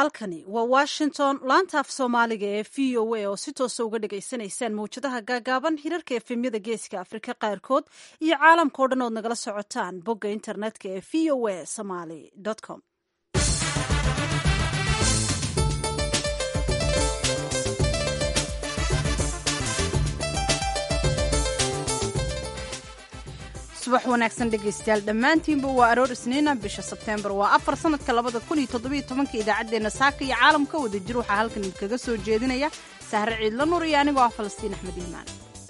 halkani waa washington laanta af soomaaliga ee v o a oo si toosa uga dhagaysanaysaan mawjadaha gaagaaban hirarka efemyada geeska afrika qaarkood iyo caalamka o dhan ood nagala socotaan bogga internetka ee v o a somaly com subax wanaagsan dhegaystayaal dhammaantiinba waa aroor isniina bisha sebteembar waa afar sanadka labada kun iyo toddobiyo tobanka idaacaddeenna saaka iyo caalamka wada jir waxaa halkan idinkaga soo jeedinaya sahre ciidla nur iyo anigoo ah falastiin axmed iimaan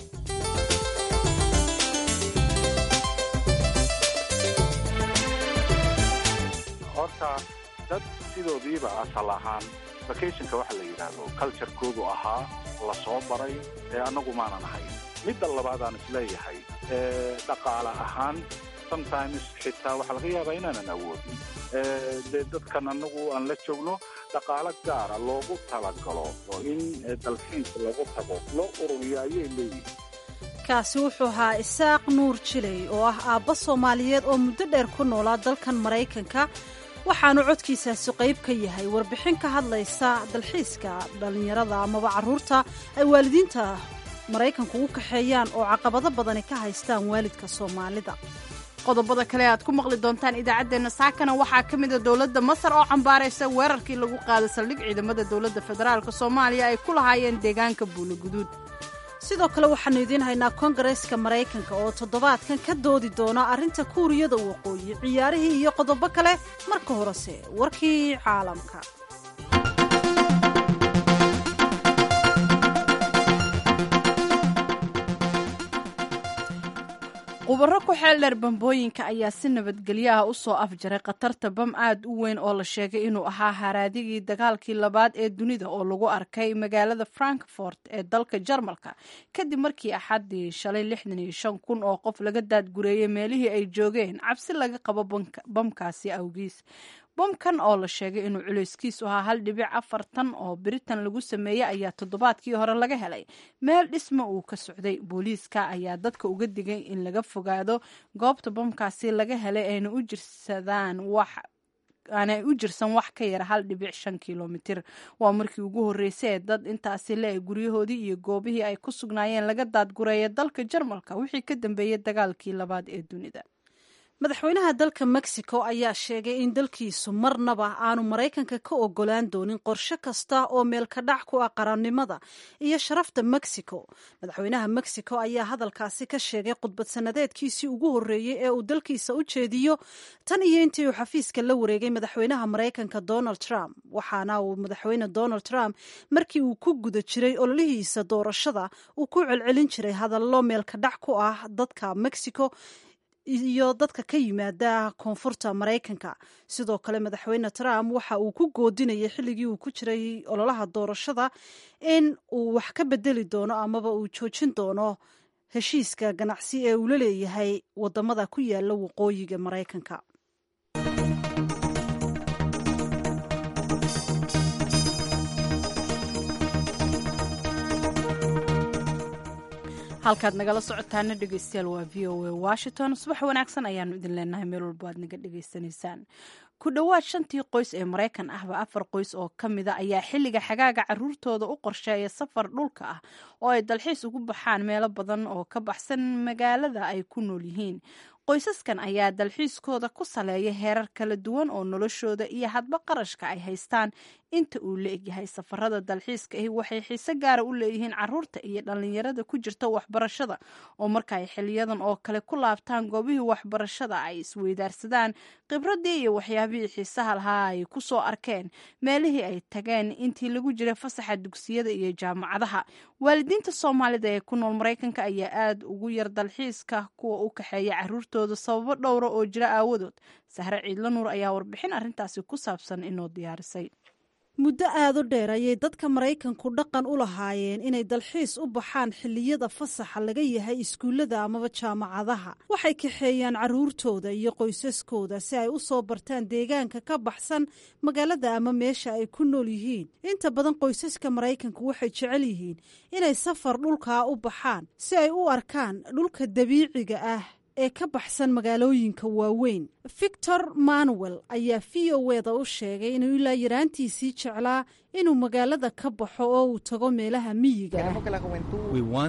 horta dad sidoodiiba asal ahaan vacationka waxa la yidhaahdo culturekoodu ahaa la soo baray ee annagu maanan ahay midda labaadaan isleeyahay dhaqaale ahaan sometimes xitaa waxaa laga yaabaa inaanan awoodin dee dadkan annagu aan la joogno dhaqaalo gaara loogu talagalo oo in dalxiis lagu tago loo ururiyo ayay leeyihin kaasi wuxuu ahaa isaaq nuur jiley oo ah aabba soomaaliyeed oo muddo dheer ku noolaa dalkan maraykanka waxaanu codkiisaasi qayb ka yahay warbixin ka hadlaysa dalxiiska dhallinyarada amaba carruurta ay waalidiinta maraykanku u kaxeeyaan oo caqabado badani ka haystaan waalidka soomaalida qodobada kale aad ku maqli doontaan idaacaddeenna saakana waxaa ka mida dowladda masar oo cambaaraysa weerarkii lagu qaaday saldhig ciidamada dowladda federaalk soomaaliya ay ku lahaayeen deegaanka buuloguduud sidoo kale waxaannu idiin haynaa kongareeska maraykanka oo toddobaadkan ka doodi doona arrinta kuuriyada waqooyi ciyaarihii iyo qodobo kale marka horese warkii caalamka khubaro ku xeel dheer bambooyinka ayaa si nabadgelyo ah u soo afjaray khatarta bam aad u weyn oo la sheegay inuu ahaa haraadigii dagaalkii labaad ee dunida oo lagu arkay magaalada frankfort ee dalka jarmalka kadib markii axaddii shalay lixdan iyo shan kun oo qof laga daadgureeyey meelihii ay joogeen cabsi laga qabo bamkaasi awgiis bomkan oo la sheegay inuu culayskiisu ahaa hal dhibic afar tan oo biritan lagu sameeyey ayaa toddobaadkii hore laga helay meel dhisma uu ka socday booliiska ayaa dadka uga digay in laga fogaado goobta bomkaasi laga helay ayna u jirsadaan wax aanay u jirsan wax ka yara hal dhibic shan kilomitir waa markii ugu horreysay ee dad intaasi le guryahoodii iyo goobihii ay ku sugnaayeen laga daadgureeya dalka jarmalka wixii ka dambeeyey dagaalkii labaad ee dunida madaxweynaha dalka mexico ayaa sheegay in dalkiisu marnaba aanu maraykanka ka ogolaan doonin qorshe kasta oo meelka dhac ku ah qarannimada iyo sharafta mexico madaxweynaha mexico ayaa hadalkaasi ka sheegay khudbad sanadeedkiisii ugu horreeyey ee uu dalkiisa u jeediyo tan iyo intii uu xafiiska la wareegay madaxweynaha maraykanka donald trump waxaana uu madaxweyne donald trump markii uu ku guda jiray ololihiisa doorashada uu ku celcelin jiray hadallo meelka dhac ku ah dadka mexico iyo dadka ka yimaada koonfurta maraykanka sidoo kale madaxweyne trump waxa uu ku goodinayay xilligii uu ku jiray ololaha doorashada in uu wax ka bedeli doono amaba uu joojin doono heshiiska ganacsi ee uu la leeyahay wadamada ku yaala waqooyiga maraykanka halkaad nagala socotaana dhegeystayaal waa v o a washington subax wanaagsan ayaanu idin leenahay meel walbo aad naga dhegaysanaysaan ku dhowaad shantii qoys ee maraykan ahba afar qoys oo ka mida ayaa xilliga xagaaga caruurtooda u qorsheeya safar dhulka ah oo ay dalxiis ugu baxaan meelo badan oo ka baxsan magaalada ay ku nool yihiin qoysaskan ayaa dalxiiskooda ku saleeya heerar kala duwan oo noloshooda iyo hadba qarashka ay haystaan inta uu la egyahay safarada dalxiiska ahi waxay xiise gaara u leeyihiin caruurta iyo dhallinyarada ku jirta waxbarashada oo marka ay xiliyadan oo kale ku laabtaan goobihii waxbarashada ay isweydaarsadaan khibradii iyo waxyaabihii xiisaha lahaa ay ku soo arkeen meelihii ay tageen intii lagu jiray fasaxa dugsiyada iyo jaamacadaha waalidiinta soomaalida ee ku nool maraykanka ayaa aada ugu yar dalxiiska kuwa u kaxeeya caruurtooda sababo dhowra oo jira aawadood sahre ciidla nuur ayaa warbixin arrintaasi ku saabsan inoo diyaarisay muddo aad u dheer ayay dadka maraykanku dhaqan u lahaayeen inay dalxiis u baxaan xilliyada fasaxa laga yahay iskuullada amaba jaamacadaha waxay kaxeeyaan carruurtooda iyo qoysaskooda si ay u soo bartaan deegaanka ka baxsan magaalada ama meesha ay ku nool yihiin inta badan qoysaska maraykanku waxay jecel yihiin inay safar dhulkaa u baxaan si ay u arkaan dhulka dabiiciga ah ee ka baxsan magaalooyinka waaweyn victor manuel ayaa v o eda u sheegay inuu ilaa yaraantiisii jeclaa inuu magaalada ka baxo oo uu tago meelaha miyiga ah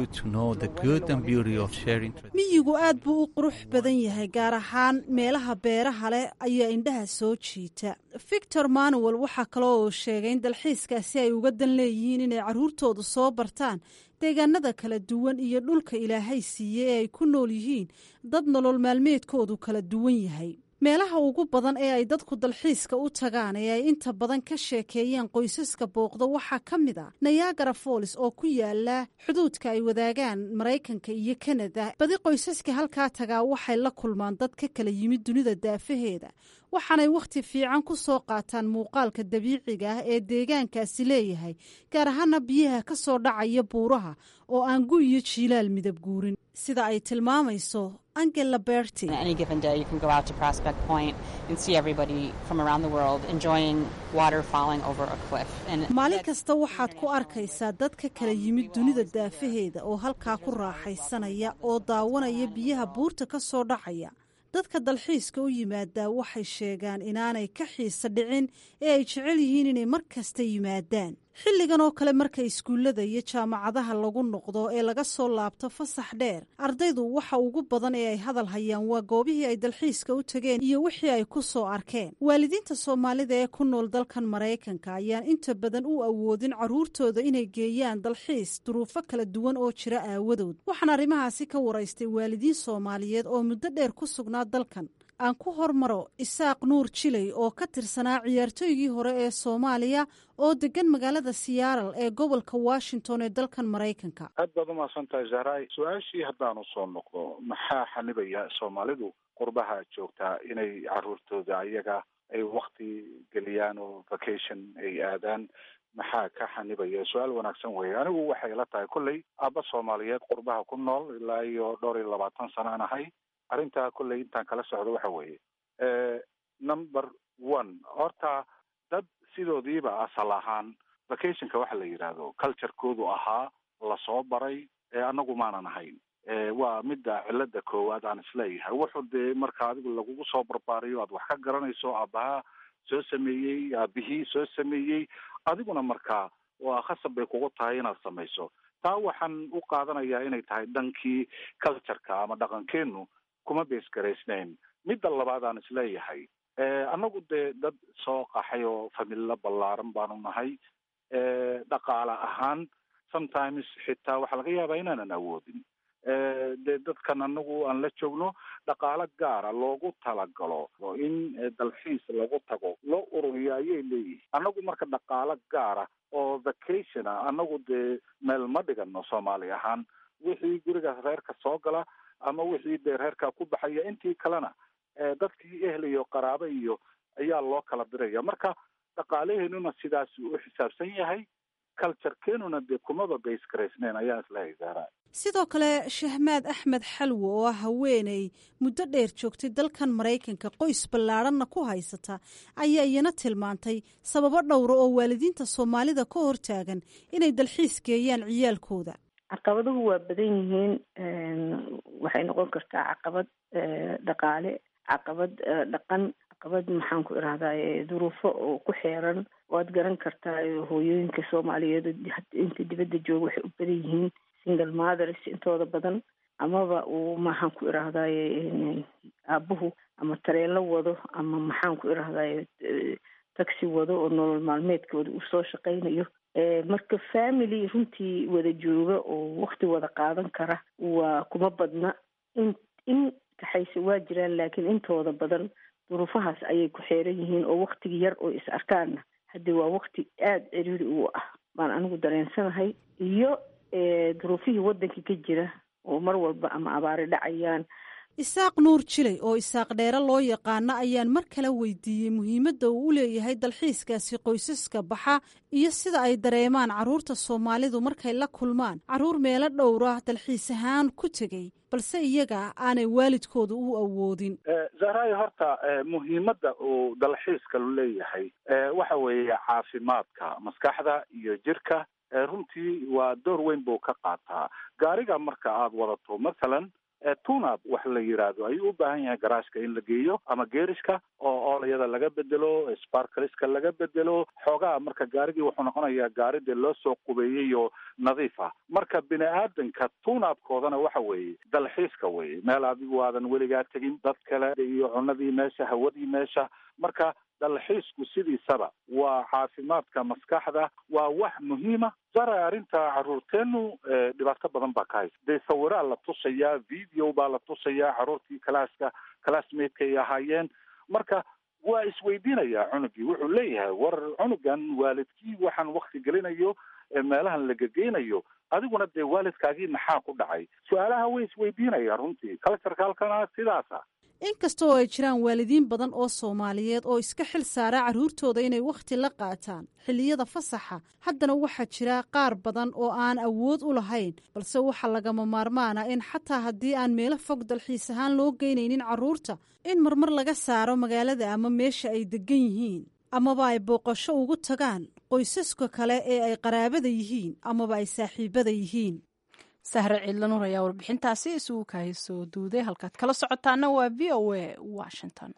miyigu aad buu u qurux badan yahay gaar ahaan meelaha beeraha leh ayaa indhaha soo jiita victor manuel waxaa kaloo uu sheegay in dalxiiskaasi ay uga dan leeyihiin inay carruurtoodu soo bartaan deegaanada kala duwan iyo dhulka ilaahay siiyey ee ay ku nool yihiin dad nolol maalmeedkoodu kala duwan yahay meelaha ugu badan ee ay dadku dalxiiska u tagaan ee ay inta badan ka sheekeeyaan qoysaska booqda waxaa ka mid a nayagara falls oo ku yaala xuduudka ay wadaagaan maraykanka iyo kanada badi qoysaska halkaa tagaa waxay la kulmaan dad ka kala yimid dunida daafaheeda waxaanay wakhti fiican ku soo qaataan muuqaalka dabiiciga ah ee deegaankaasi leeyahay gaar ahaana biyaha ka soo dhacaya buuraha oo aan gu iyo jiilaal midab guurin sida ay tilmaamayso angela berti maalin kasta waxaad ku arkaysaa dad ka kala yimid dunida daafaheeda oo halkaa ku raaxaysanaya oo daawanaya biyaha buurta ka soo dhacaya dadka dalxiiska u yimaadaa waxay sheegaan inaanay ka xiisa dhicin ee ay jecel yihiin inay mar kasta yimaadaan xilligan oo kale marka iskuullada iyo jaamacadaha lagu noqdo ee laga soo laabto fasax dheer ardaydu waxa ugu badan ee ay hadal hayaan waa goobihii ay dalxiiska u tageen iyo wixii ay ku soo arkeen waalidiinta soomaalida ee ku nool dalkan maraykanka ayaan inta badan u awoodin carruurtooda inay geeyaan dalxiis duruufo kala duwan oo jira aawadood waxaan arrimahaasi ka waraystay waalidiin soomaaliyeed oo muddo dheer ku sugnaa dalkan aan ku hormaro isaaq nuur jilay oo ka tirsanaa ciyaartooygii hore ee soomaaliya oo degan magaalada siyaaral ee gobolka washington ee dalkan maraykanka aad baad umahadsan tahay zahray su-aashii haddaan usoo noqdo maxaa xanibaya soomaalidu qurbaha joogtaa inay caruurtooda ayaga ay wakti geliyaan oo vacation ay aadaan maxaa ka xanibaya su-aal wanaagsan weeye anigu waxay la tahay kolley aabba soomaaliyeed qurbaha ku nool ilaa iyo dhowr iyo labaatan sanaan ahay arrintaa kolley intaan kala socdo waxa weeye number one horta dad sidoodiiba asal ahaan vacationka waxa la yidhaahdo culturekoodu ahaa lasoo baray ee anagu maanan ahayn waa midda cilada koowaad aan isleeyahay wuxuu dee marka adigu lagugu soo barbaariyo aad wax ka garanayso aabaha soo sameeyey aabihii soo sameeyey adiguna markaa waa khasab bay kugu tahay inaad samayso taa waxaan u qaadanayaa inay tahay dhankii cultureka ama dhaqankeenu kuma beesgaraysnayn midda labaad aan isleeyahay annagu dee dad soo qaxay oo familo ballaaran baanu nahay dhaqaale ahaan sometimes xitaa waxaa laga yaabaa inaanan awoodin dee dadkan anagu aan la joogno dhaqaalo gaara loogu talagalo in dalxiis lagu tago loo ururiyo ayay leeyihin annagu marka dhaqaalo gaara oo vacationa annagu dee meel ma dhigano soomaali ahaan wixii gurigaas reerka soo gala ama wixii dee reerkaa ku baxaya intii kalena dadkii ehl iyo qaraabo iyo ayaa loo kala diraya marka dhaqaalaheenuna sidaas u xisaabsan yahay culturekeenuna dee kumaba baysgaraysneyn ayaan islehay zaara sidoo kale shahmaad axmed xalwo oo ah haweeney muddo dheer joogtay dalkan maraykanka qoys ballaadhanna ku haysata ayaa iyana tilmaantay sababo dhowra oo waalidiinta soomaalida ka hortaagan inay dalxiis geeyaan ciyaalkooda caqabaduhu waa badan yihiin waxay noqon kartaa caqabad dhaqaale caqabad dhaqan caqabad maxaan ku irahdaa duruufo oo ku xeeran waad garan kartaa hooyooyinka soomaaliyeed inta dibadda jooga waxay u badan yihiin single mothers intooda badan amaba uu maxaan ku irahdaay aabuhu ama tareelo wado ama maxaan ku irahdaay taxi wado oo nolol maalmeedkooda uu soo shaqaynayo marka family runtii wada jooga oo wakti wada qaadan kara waa kuma badna in in kaxayse waa jiraan laakiin intooda badan duruufahaas ayay ku xeeran yihiin oo waktigi yar oo is arkaanna haddii waa wakti aada ciriiri u ah baan anigu dareensanahay iyo duruufihii waddanka ka jira oo mar walba ama abaari dhacayaan isaaq nuur jilay oo isaaq dheere loo yaqaano ayaan mar kale weydiiyey muhiimadda uu u leeyahay dalxiiskaasi qoysaska baxa iyo sida ay dareemaan carruurta soomaalidu markay la kulmaan carruur meelo dhowra dalxiis ahaan ku tegey balse iyaga aanay waalidkooda u awoodin zahraay horta muhiimadda uu dalxiiska leeyahay waxa weeye caafimaadka maskaxda iyo jirka runtii waa door weyn buu ka qaataa gaariga marka aada wadato mathalan tunab wax la yidhaahdo ayuu u baahan yahay garaashka in la geeyo ama geerishka oo oolayada laga bedelo sparkliska laga bedelo xoogaa marka gaarigii wuxuu noqonayaa gaari dee loo soo qubeeyey oo nadiif ah marka bini aadanka tunabkoodana waxa weeye dalxiiska weye meel adigu aadan weligaa tegin dad kale iyo cunadii meesha hawadii meesha marka dalxiisku sidiisaba waa caafimaadka maskaxda waa wax muhiima jara arrinta caruurteenu dhibaato badan baa ka haysa dee sawiraa la tusayaa video baa la tusayaa caruurtii calaaska classmateka ay ahaayeen marka waa isweydiinayaa cunugii wuxuu leeyahay war cunugan waalidkii waxaan wakti gelinayo meelahan la gegeynayo adiguna dee waalidkaagii maxaa ku dhacay su-aalaha way isweydiinayaan runtii culturka halkana sidaasa inkasta oo ay jiraan waalidiin badan oo soomaaliyeed oo iska xil saara carruurtooda inay wakhti la qaataan xilliyada fasaxa haddana waxaa jira qaar badan oo aan awood u lahayn balse waxaa lagama maarmaana in xataa haddii aan meelo fog dalxiis ahaan loo geynaynin carruurta in marmar laga saaro magaalada ama meesha ay degan yihiin amaba ay booqasho ugu tagaan qoysaska kale ee ay qaraabada yihiin amaba ay saaxiibada yihiin sahre ciidlanuur ayaa warbixintaasi isugu kahay soo duuday halkaad kala socotaana waa v o a washington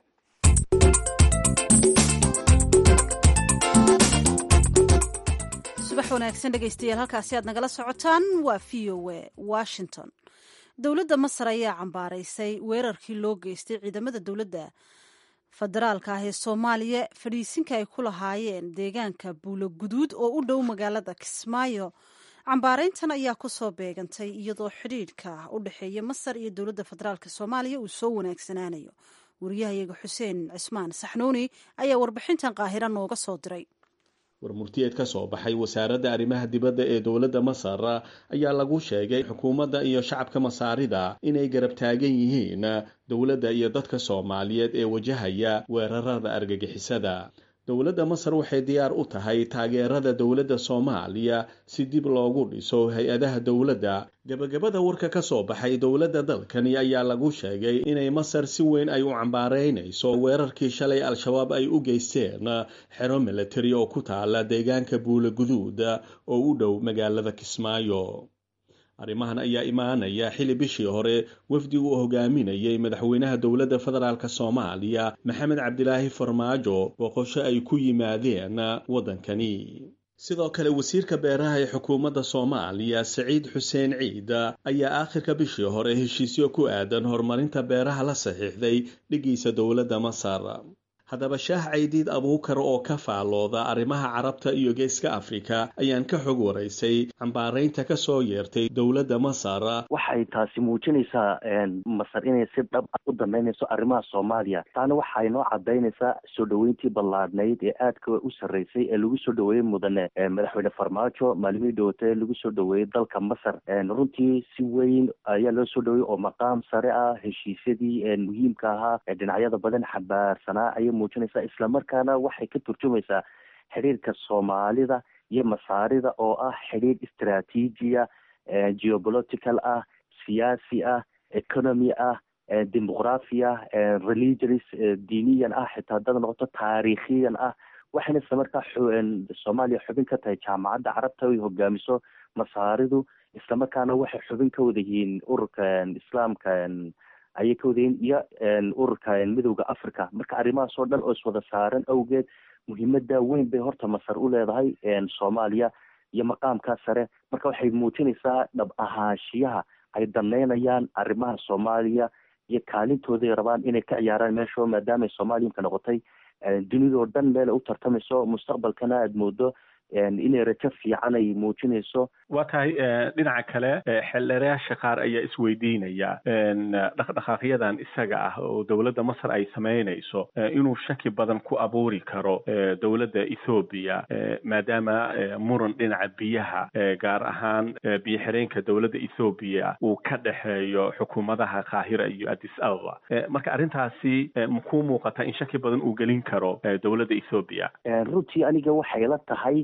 subax wanaagsan dhegaystayaal halkaasi aad nagala socotaan waa v o a washington dowladda masar ayaa cambaaraysay weerarkii loo geystay ciidamada dowladda federaalka ah ee soomaaliya fadhiisinka ay ku lahaayeen deegaanka buulo guduud oo u dhow magaalada kismaayo cambaarayntan ayaa ku soo beegantay iyadoo xidhiidhka u dhexeeya masar iyo dowladda federaalk soomaaliya uu soo wanaagsanaanayo wariyahayaga xuseen cismaan saxnuuni ayaa warbixintan qaahira nooga soo diray warmurtiyeed ka soo baxay wasaaradda arrimaha dibadda ee dowladda masar ayaa lagu sheegay xukuumadda iyo shacabka masaarida inay garab taagan yihiin dowladda iyo dadka soomaaliyeed ee wajahaya weerarada argagixisada dowladda masar waxay diyaar u tahay taageerada dowladda soomaaliya si dib loogu dhiso hay-adaha dowladda gebagabada warka ka soo baxay dowladda dalkani ayaa lagu sheegay inay masar si weyn ay u cambaaraynayso weerarkii shalay al-shabaab ay u geysteen xero militari oo ku taala deegaanka buula guduud oo u dhow magaalada kismaayo arrimahan ayaa imaanaya xili bishii hore wafdi uu hogaaminayay madaxweynaha dowladda federaalk soomaaliya maxamed cabdilaahi farmaajo boqosho ay ku yimaadeen waddankani sidoo kale wasiirka beeraha ee xukuumadda soomaaliya saciid xuseen ciid ayaa aakhirka bishii hore heshiisyo ku aadan horumarinta beeraha la saxiixday dhigiisa dowladda masar haddaba shaah caydiid abuukar oo ka faallooda arrimaha carabta iyo geeska afrika ayaan ka xog waraysay cambaaraynta ka soo yeertay dowladda masar waxay taasi muujinaysaa masar inay si dhab ah u damaynayso arrimaha soomaaliya taana waxay noo cadaynaysaa soo dhoweyntii ballaadhnayd ee aadka u sarreysay ee lagu soo dhoweeyey mudane madaxweyne farmaajo maalmihii dhowotee lagu soo dhoweeyey dalka masar runtii si weyn ayaa loo soo dhoweeyey oo maqaam sare ah heshiisyadii muhiimka ahaa ee dhinacyada badan xambaarsanaa ayay muujinaysaa islamarkaana waxay ka turjumaysaa xidhiirka soomaalida iyo masaarida oo ah xidhiir istraatiijiya geopolitical ah siyaasi ah economy ah demoqrafi ah religious diiniyan ah xitaa dad noqoto taariikhiyan ah waxayna isla markaa soomaaliya xubin ka tahay jaamacadda carabta ay hogaamiso masaaridu islamarkaana waxay xubin ka wada yihiin ururka islaamka ayay ka wadayiin iyo ururka midowda africa marka arrimahaas oo dhan oo iswada saaran awgeed muhiimada weyn bay horta masar u leedahay soomaaliya iyo maqaamkaa sare marka waxay muujinaysaa dhab ahaanshiyaha ay daneynayaan arrimaha soomaaliya iyo kaalintooday rabaan inay ka ciyaaraan meesho maadaama soomaaliyinka noqotay dunidao dhan meel u tartamayso mustaqbalkana aada moodo inay rajo fiican ay muujinayso waa tahay dhinaca kale xeldheerayaasha qaar ayaa isweydiinaya dhaqdhaqaaqyadan isaga ah oo dowladda masar ay samaynayso inuu shaki badan ku abuuri karo dowladda ethoobiya maadaama muran dhinaca biyaha gaar ahaan biyo xireenka dowladda ethoobiya uu ka dhexeeyo xukuumadaha qaahira iyo addis ababa marka arrintaasi makuu muuqata in shaki badan uu gelin karo dowladda ethoobiya runtii aniga waxay la tahay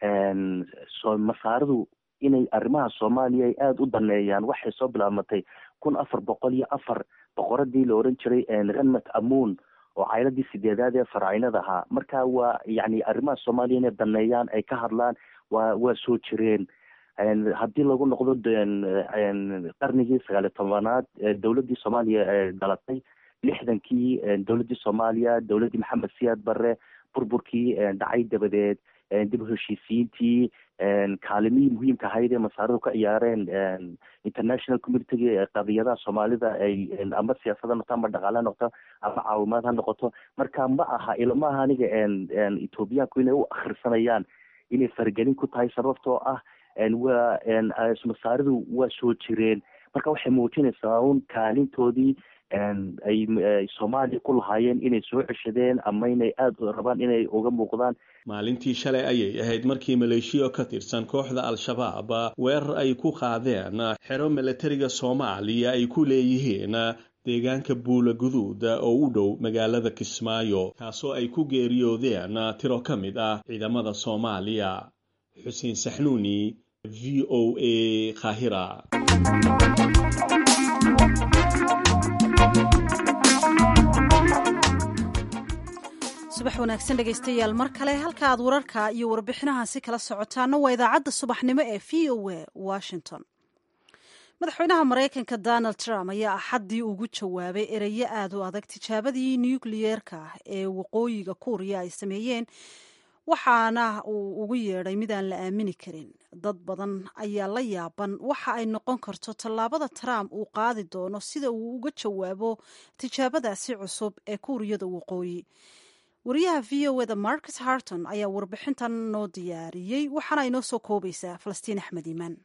masaaridu inay arrimaha soomaaliya ay aada u daneeyaan waxay soo bilaabmatay kun afar boqol iyo afar boqoradii la oran jiray renmat amuun oo cayladii sideedaad ee faraacinada ahaa marka waa yani arrimaha soomaaliya inay daneeyaan ay ka hadlaan waa waa soo jireen haddii lagu noqdo qarnigii sagaaliyo tobanaad dowladdii soomaaliya ee dhalatay lixdankii dowladdii soomaaliya dowladdii maxamed siyaad barre burburkii dhacay dabadeed dib u heshiisiyiintii kaalimihii muhiimka ahayd ee masaaridu ka ciyaareen international communitiga qadiyadaha soomaalida ay ama siyaasad ha noqto ama dhaqaale ha noqoto ama caawimaad ha noqoto marka ma aha ilma aha aniga ethoobiyaanku inay u akhrisanayaan inay faragelin ku tahay sababtoo ah waa masaaridu waa soo jireen marka waxay muujinaysaa un kaalintoodii ay soomaaliya ku lahaayeen inay soo ceshadeen ama inay aada rabaan inay uga muuqdaan maalintii shalay ayay ahayd markii maleeshiya ka tirsan kooxda al-shabaab weerar ay ku qaadeen xero milatariga soomaaliya ay ku leeyihiin deegaanka buula guduud oo u dhow magaalada kismaayo kaasoo ay ku geeriyoodeen tiro ka mid ah ciidamada soomaaliya xuseen saxnuuni v o a kahira subax wanaagsan dhegaystayaal mar kale halka aad wararka iyo warbixinahaasi kala socotaana waa idaacadda subaxnimo ee v o a washington madaxweynaha maraykanka donald trump ayaa axaddii ugu jawaabay ereyo aad u adag tijaabadii nukliyeerka ah ee waqooyiga kuuriya ay sameeyeen waxaana uu ugu yeedhay mid aan la aamini karin dad badan ayaa la yaaban waxa ay noqon karto tallaabada trump uu qaadi doono sida uu uga jawaabo tijaabadaasi cusub ee kuuriyada waqooyi wariyaha v o eda marcus harton ayaa warbixintan noo diyaariyey waxaana inoo soo koobaysaa falastiin axmed iimaan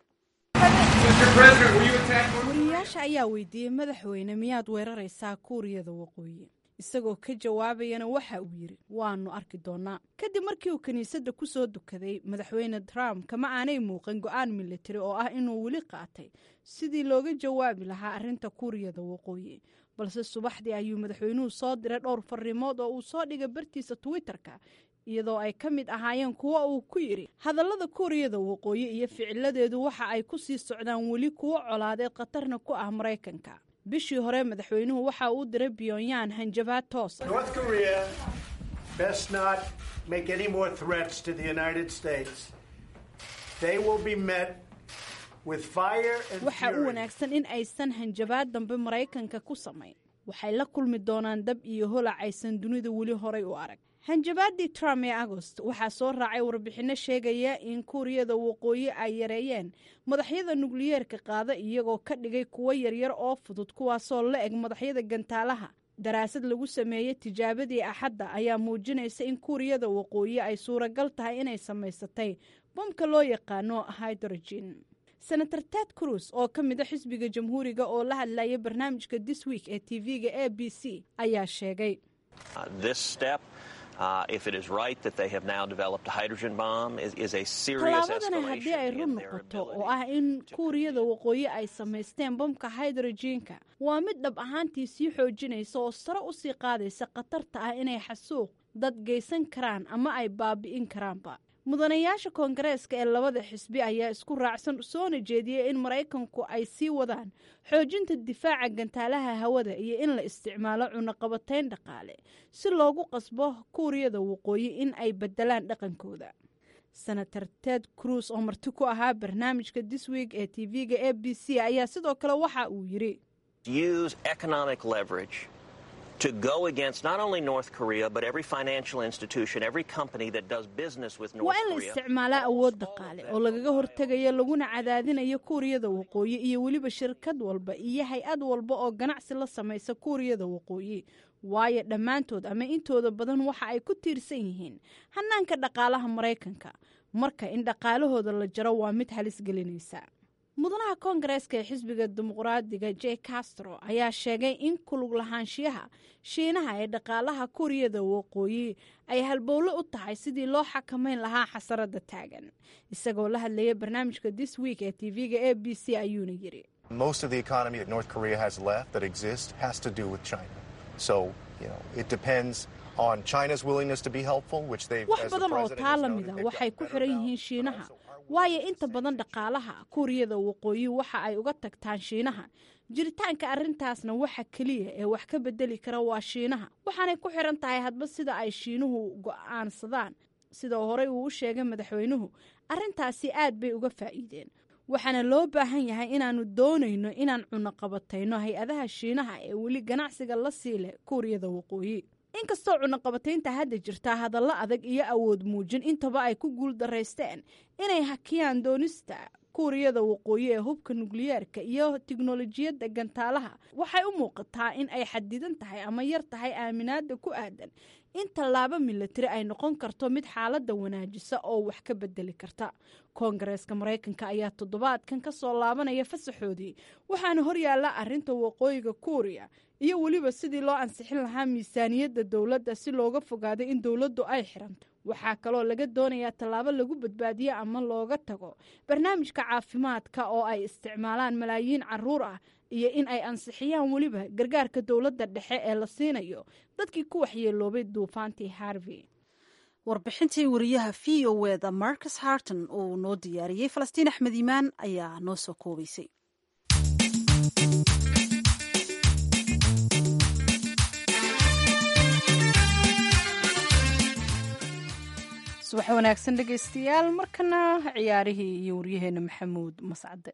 wariyayaasha ayaa weydiiyey madaxweyne miyaad weeraraysaa kuuriyada waqooyi isagoo ka jawaabayana waxa uu yidhi waanu arki doonaa kadib markii uu kiniisadda ku soo dukaday madaxweyne trump kama aanay muuqan go-aan militari oo ah inuu weli qaatay sidii looga jawaabi lahaa arrinta kuuriyada waqooyi balse subaxdii ayuu madaxweynuhu soo diray dhowr fariimood oo uu soo dhigay bartiisa twitter-ka iyadoo ay ka mid ahaayeen kuwo uu ku yidhi hadallada kuuriyada waqooyi iyo ficiladeedu waxa ay ku sii socdaan weli kuwo colaadeed khatarna ku ah maraykanka bishii hore madaxweynuhu waxa uu diray pyongyang hanjabaad toos waxa u wanaagsan in aysan hanjabaad dambe maraykanka ku samayn waxay la kulmi doonaan dab iyo holac aysan dunida weli horay u arag hanjabaadii trump ee agost waxaa soo raacay warbixinno sheegaya in kuuriyada waqooyi ay yareeyeen madaxyada nukliyeerka qaada iyagoo ka dhigay kuwo yaryar oo fudud kuwaasoo la eg madaxyada gantaalaha daraasad lagu sameeyey tijaabadii axadda ayaa muujinaysa in kuuriyada waqooyi ay suuragal tahay inay samaysatay bomka loo yaqaano hydrogen senator ted cruz oo ka mid a xisbiga jamhuuriga oo la hadlayay barnaamijka this week ee tv-ga a b c ayaa sheegay tallaabadani haddii ay run noqoto oo ah in kuuriyada waqooyi ay samaysteen bomka hydrogenka waa mid dhab ahaantii sii xoojinaysa oo sare u sii qaadaysa khatarta ah inay xasuuq dad geysan karaan ama ay baabi'in karaanba mudanayaasha koongareeska ee labada xisbi ayaa isku raacsan soona jeediyey in maraykanku ay sii wadaan xoojinta difaaca gantaalaha hawada iyo in la isticmaalo cunaqabatayn dhaqaale si loogu qasbo kuuriyada waqooyi in ay bedelaan dhaqankooda senator ted cruz oo marti ku ahaa barnaamijka this week ee tv-ga a b c ayaa sidoo kale waxa uu yidhi to go against not only North Korea, but every financial institution, every company that does business with North waa in la Korea. isticmaalaa awood dhaqaale oo lagaga hortegayo laguna cadaadinayo kuuriyada waqooyi iyo weliba shirkad walba iyo hay-ad walba oo ganacsi la samaysa kuuriyada waqooyi waayo dhammaantood ama intooda badan waxa ay ku tiirsan yihiin hanaanka dhaqaalaha maraykanka marka in dhaqaalahooda la jaro waa mid halis gelinaysa mudanaha koongareeska ee xisbiga dimuqraadiga j castro ayaa sheegay in kulug lahaanshiyaha shiinaha ee dhaqaalaha kuuriyada waqooyi ay halbowlo u tahay sidii loo xakamayn lahaa xasarada taagan isagoo la hadlayay barnaamijka this week ee tv-ga a b c ayuuna yidhi Most of the economy that North Korea has left that exists has to do with China. So, you know, it depends on China's willingness to be helpful, which they've wax as the badan oo president taa has la noted, mida they've waxay got ku better xiran balance, yihiin but shiinaha also are waayo inta badan dhaqaalaha kuuriyada waqooyi waxa ay uga tagtaan shiinaha jiritaanka arrintaasna waxa keliya ee wax ka bedeli kara waa shiinaha waxaanay ku xiran tahay hadba sida ay shiinuhu go'aansadaan sida horey uu u sheegay madaxweynuhu arrintaasi aad bay uga faa'iideen waxaana loo baahan yahay inaannu doonayno inaan cunaqabatayno hay-adaha shiinaha ee weli ganacsiga la sii leh kuuriyada waqooyi inkastoo cunaqabataynta hadda jirtaa hadallo adag iyo awood muujin intaba ay ku guul daraysteen inay hakiyaan doonista kuuriyada waqooyi ee hubka nukliyeerka iyo tiknolojiyadda gantaalaha waxay u muuqataa in ay xadidan tahay ama yar tahay aaminaada ku aadan in tallaabo milatari ay noqon karto mid xaaladda wanaajisa oo wax ka bedeli karta koongareeska maraykanka ayaa toddobaadkan ka soo laabanaya fasaxoodii waxaana horyaalla arrinta waqooyiga kuuriya iyo weliba sidii loo ansixin lahaa miisaaniyadda dowladda si looga fogaado in dowladdu ay xiranto waxaa kaloo laga doonayaa tallaabo lagu badbaadiyo ama looga tago barnaamijka caafimaadka oo ay isticmaalaan malaayiin caruur ah iyo in ay ansixiyaan weliba gargaarka dowladda dhexe ee la siinayo dadkii ku waxyeeloobay duufaantii harvey warbixintii wariyaha v o eda marcus harton uu noo diyaariyey falastiin axmed iimaan ayaa noo soo koobaysay subax wanaagsan dhegaystayaal markana ciyaarihii iyo waryaheena maxamuud mascade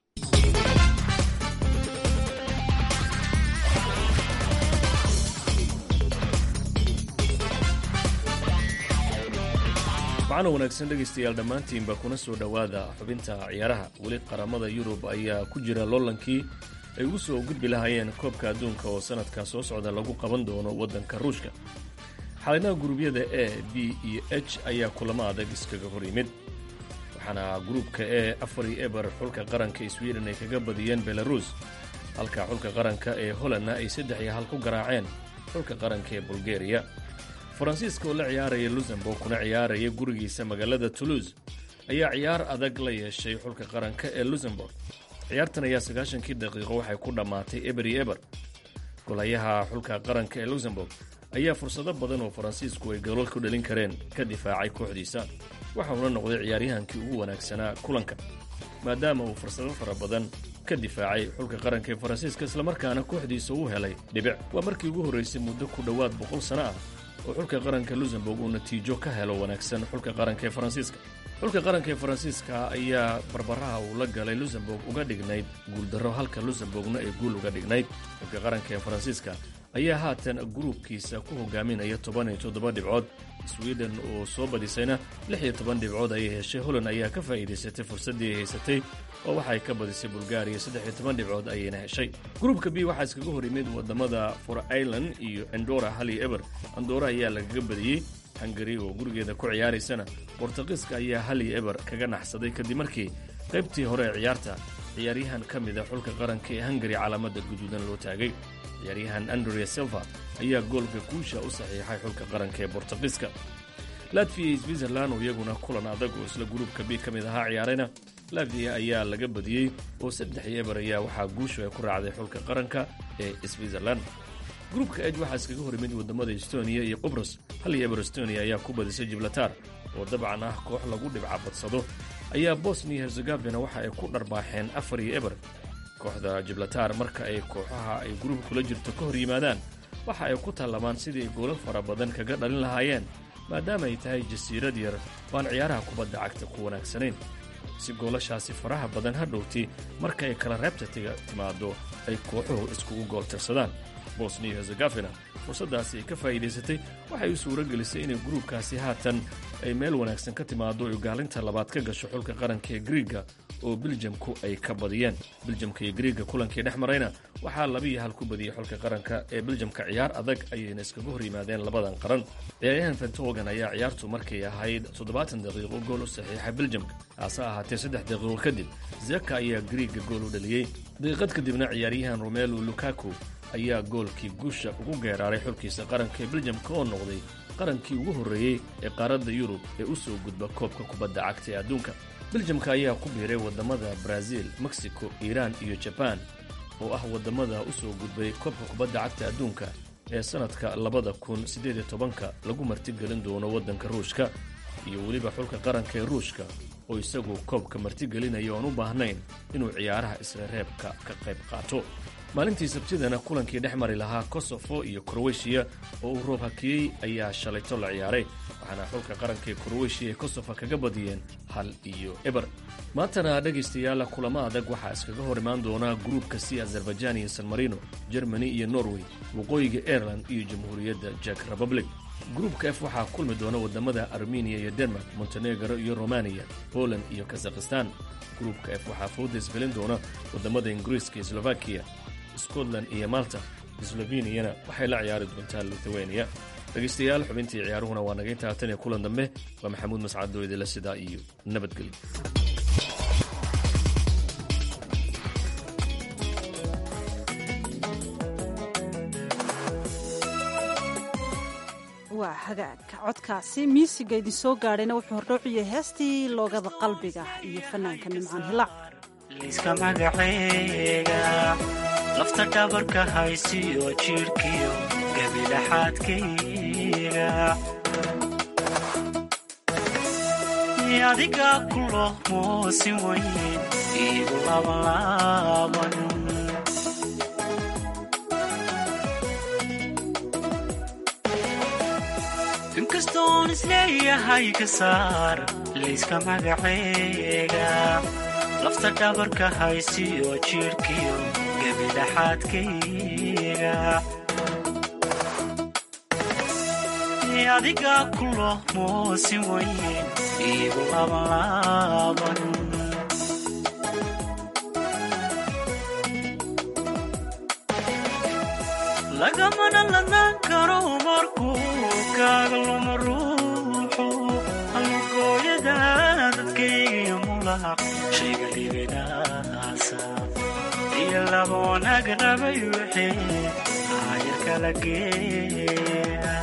macno wanaagsan dhegaystayaal dhammaantiinba kuna soo dhowaada xubinta ciyaaraha weli qaramada yurub ayaa ku jira loolankii ay ugu soo gudbi lahaayeen koobka adduunka oo sanadka soo socda lagu qaban doono waddanka ruushka xalinaha guruubyada e b iyo h ayaa kulamo adag iskaga hor yimid waxaana gruubka e afar iyo eber xulka qaranka sweden ay kaga badiyeen belarus halka xulka qaranka ee holandna ay saddex iyo hal ku garaaceen xulka qaranka ee bulgeriya faransiiska oo la ciyaaraya luxemburg kuna ciyaaraya gurigiisa magaalada toulouse ayaa ciyaar adag la yeeshay xulka qaranka ee luxemburg ciyaartan ayaa sagaashankii daqiiqo waxay ku dhammaatay eber iyo eber golayaha xulka qaranka ee luxemburg ayaa fursado badan oo faransiisku ay goolal ku dhalin kareen ka difaacay kooxdiisa waxa uuna noqday ciyaaryahankii ugu wanaagsanaa kulanka maadaama uu fursado fara badan ka difaacay xulka qaranka ee faransiiska islamarkaana kooxdiisa uu helay dhibic waa markii ugu horraysay muddo ku dhowaad boqol sano ah oo xulka qaranka luxemburg uu natiijo ka helo wanaagsan xulka qaranka ee faransiiska xulka qaranka ee faransiiska ayaa barbaraha uu la galay luxemburg uga dhignayd guuldarro halka luxemburgna ay guul uga dhignayd xulka qaranka ee faransiiska ayaa haatan gruubkiisa ku hogaaminaya toban iyo toddoba dhibcood sweden oo soo badisayna lix iyo toban dhibcood ayay heshay holland ayaa ka faa'iidaysatay fursaddii ay haysatay oo waxa ay ka badisay bulgariya saddex iyo toban dhibcood ayayna heshay gruubka b waxaa iskaga hor yimid waddamada for ireland iyo endora hal iyo eber andora ayaa lagaga badiyey hungari oo gurigeeda ku ciyaaraysana bortuqiiska ayaa hal iyo eber kaga naxsaday kadib markii qaybtii hore ee ciyaarta ciyaaryahan ka mida xulka qaranka ee hungari calaamadda guduudan loo taagay ciyaaryahan andrea silva ayaa goolka guusha u saxiixay xulka qaranka ee bortuqiiska latviya iyo switzerland oo iyaguna kulan adag oo isla gruubka b ka mid ahaa ciyaarayna latviya ayaa laga badiyey oo saddex iyo eber ayaa waxaa guushu ay ku raacday xulka qaranka ee switzerland gruubka ej waxaa iskaga hor yimid waddamada estoniya iyo qubros hal iyo eber estoniya ayaa ku badisay jiblatar oo dabcan ah koox lagu dhibca badsado ayaa bosnia herzegafina waxa ay ku dharbaaxeen afar iyo eber kooxda jiblatar marka ay kooxaha ay gruubka kula jirto ka hor yimaadaan waxa ay ku tallamaan sidii goolal fara badan kaga dhalin lahaayeen maadaama ay tahay jasiirad yar waan ciyaaraha kubadda cagta ku wanaagsanayn si goolashaasi faraha badan ha dhowti marka ay kala reebta timaaddo ay kooxuhu iskugu gool tirsadaan bosnia herzegafina fursaddaasi ay ka faa'iidaysatay waxay u suuro gelisay inay gruubkaasi haatan ay meel wanaagsan ka timaaddo ay gaalinta labaad ka gasho xulka qaranka ee griiga oo biljamku ay ka badiyeen biljamka iyo griiga kulankii dhex marayna waxaa labiiyo hal ku badiyey xulka qaranka ee biljamka ciyaar adag ayayna iskaga hor yimaadeen labadan qaran ciyaaryahan fentogan ayaa ciyaartu markay ahayd toddobaatan daqiiqo gool u saxiixay biljamka hase ahaatee saddex daqiiqo kadib zeka ayaa griiga gool u dhaliyey daqiiqad kadibna ciyaaryahan romelu lukaku ayaa goolkii guusha ugu geeraaray xulkiisa qaranka ee biljamka oo noqday qarankii ugu horreeyey ee qaaradda yurub ee u soo gudba koobka kubadda cagta ee adduunka biljamka ayaa ku biiray waddamada brazil mexico iiraan iyo jabaan oo ah waddamada u soo gudbay koobka kubadda cagta adduunka ee sannadka labada kun siddeed iyo tobanka lagu martigelin doono waddanka ruushka iyo weliba xulka qaranka ee ruushka oo isagu koobka martigelinaya oon u baahnayn inuu ciyaaraha isla reebka ka qayb qaato maalintii sabtidana kulankii dhex mari lahaa kosofo iyo kroweshiya oo uu roob hakiyey ayaa shalayto la ciyaaray waxaana xulka qaranka ee kroweshiya ay kosofa kaga badiyeen hal iyo eber maantana dhegaystayaal kulamo adag waxaa iskaga hor imaan doona gruubka c azerbaijan iyo san marino germany iyo norway waqooyiga aireland iyo jamhuuriyadda jek republic gruubka f waxaa kulmi doona wadamada armeniya iyo denmark montenegro iyo romaniya poland iyo kazakhistan gruubka f waxaa fooda isgelin doona wadamada ingiriiska iyo slovakiya scotland iyo malta sloveniyana waxay la ciyaari doontaa lithuania dhegaystayaal xubintii ciyaaruhuna waa naga intaa tan iyo kulan dambe waa maxamuud mascado idila sidaa iyo nabadgelyo waa hagaagka codkaasi miisiga idin soo gaadhayna wuxuu hordhowciyay heestii loogada qalbiga iyo fanaanka nimcaan hilaac liiska magaceega lafta dhabarka haysiyo jidhkiyo gabilaxaadkayga adiga kulo moosin weyn iigu labanlaaban inkastoon isleeyahay ka saar liiska magaceega lafta dhabarka haysiyo jidhkiyo gabilaxaadkayga adiga kulo moosin weyn iigu labanlaaban lagamana ladnaan karo markuu kaaga luma ruuxu halugooyada dadkaygiyo mulaq shayga dhibinaasa iyo laba wanaag rabay wixii aayar kala geeya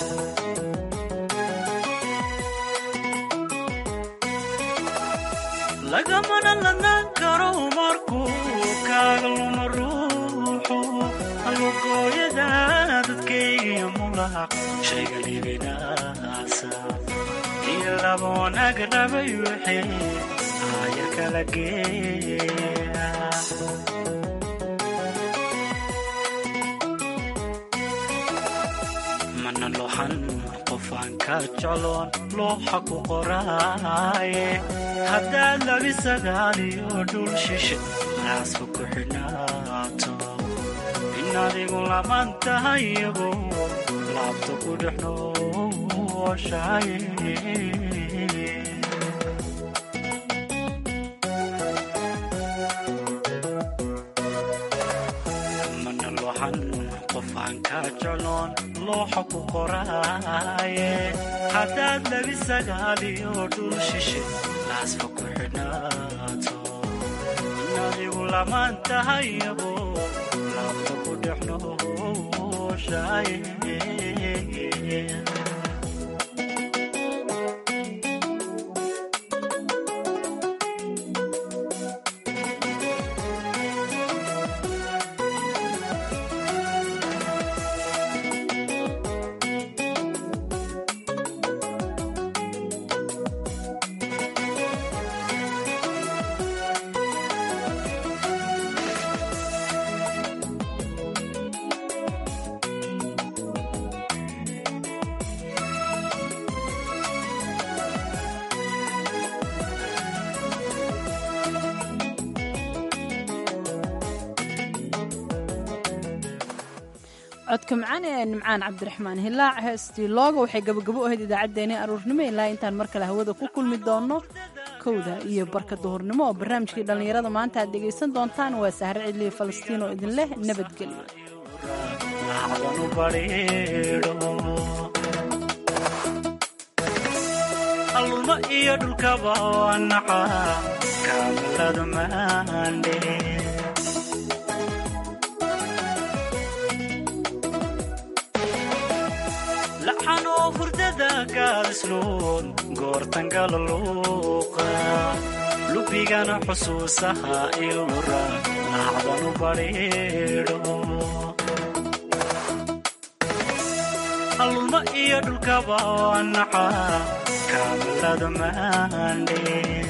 lagamana ladnaan karo markuu kaaga luma ruuxu halugooyada dadkaygiyo mulaq shayga dhibinaasa iyo laba wanaag rabay wixii aayar kala geeya mana lohan qofaan ka jecloon looxa ku qoraaye haddaad labi sagaaliyo dhul shishe raasba ku xidhnaato in adigu laman tahayago laabta ku dhex nooshaye mana lohan qofaan ka jecloon looxa ku qoraaye haddaad labi sagaaliyo dhul shishe laasfa ku xidhnaato in adigu laman tahayabo laabta ku dhex nooshaye codka macaan ee nimcaan cabdiraxmaan hilaac heestii looga waxay gabagabo ahayd idaacaddeenii aruurnimo ilaa intaan mar kale hawada ku kulmi doonno kowda iyo barka duhurnimo oo barnaamijkii dhallinyarada maanta aad dhegaysan doontaan waa sahre cidliya falastiin oo idin leh nabadgelyo alluma iyo dhulkaba waa naca kaamalada maandhe laxanoo hurdada gaalisluun goortangala luuqa lubigana xusuusaha ilura laacdanu badhiidho alluma iyo dhulkaba waa naca kaamalada maandhe